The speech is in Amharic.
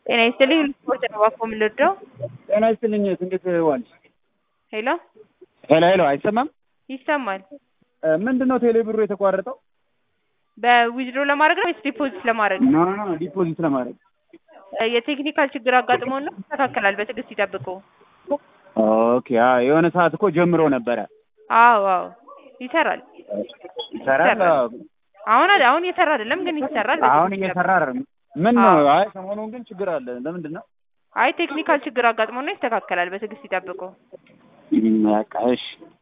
ጤና ይስጥልኝ ስፖርት ነው እባክዎ ምን ልርዳው? ጤና ይስጥልኝ እንዴት ዋልሽ? ሄሎ ሄሎ ሄሎ አይሰማም? ይሰማል። ምንድን ነው ቴሌ ብሩ የተቋረጠው? በዊዝድሮ ለማድረግ ነው ወይስ ዲፖዚት ለማድረግ ነው? ኖ ኖ ዲፖዚት ለማድረግ የቴክኒካል ችግር አጋጥሞ ነው ይስተካከላል። በትዕግስት ይጠብቁ። ኦኬ አዎ የሆነ ሰዓት እኮ ጀምሮ ነበረ። አዎ አዎ ይሰራል። ይሰራል? አዎ። አሁን አሁን እየሰራ አይደለም ግን ይሰራል። አሁን በትዕግስት እየሰራ አይደለም። ምን ነው? አይ ሰሞኑን ግን ችግር አለ። ለምንድን ነው? አይ ቴክኒካል ችግር አጋጥሞ ነው ይስተካከላል። በትዕግስት ይጠብቁ። በቃ እሺ